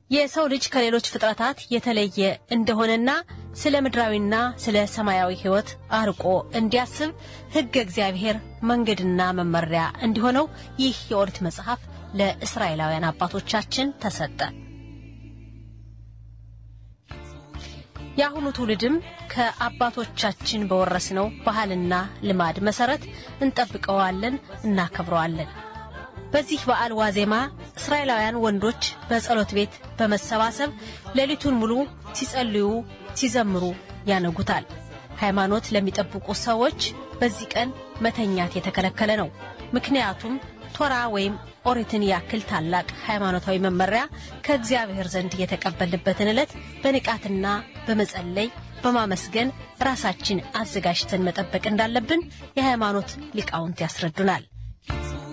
የሰው ልጅ ከሌሎች ፍጥረታት የተለየ እንደሆነና ስለ ምድራዊና ስለ ሰማያዊ ሕይወት አርቆ እንዲያስብ ሕገ እግዚአብሔር መንገድና መመሪያ እንዲሆነው ይህ የኦሪት መጽሐፍ ለእስራኤላውያን አባቶቻችን ተሰጠ። የአሁኑ ትውልድም ከአባቶቻችን በወረስነው ባህልና ልማድ መሰረት እንጠብቀዋለን፣ እናከብረዋለን። በዚህ በዓል ዋዜማ እስራኤላውያን ወንዶች በጸሎት ቤት በመሰባሰብ ሌሊቱን ሙሉ ሲጸልዩ፣ ሲዘምሩ ያነጉታል። ሃይማኖት ለሚጠብቁ ሰዎች በዚህ ቀን መተኛት የተከለከለ ነው። ምክንያቱም ቶራ ወይም ኦሪትን ያክል ታላቅ ሃይማኖታዊ መመሪያ ከእግዚአብሔር ዘንድ የተቀበልንበትን ዕለት በንቃትና በመጸለይ በማመስገን ራሳችን አዘጋጅተን መጠበቅ እንዳለብን የሃይማኖት ሊቃውንት ያስረዱናል።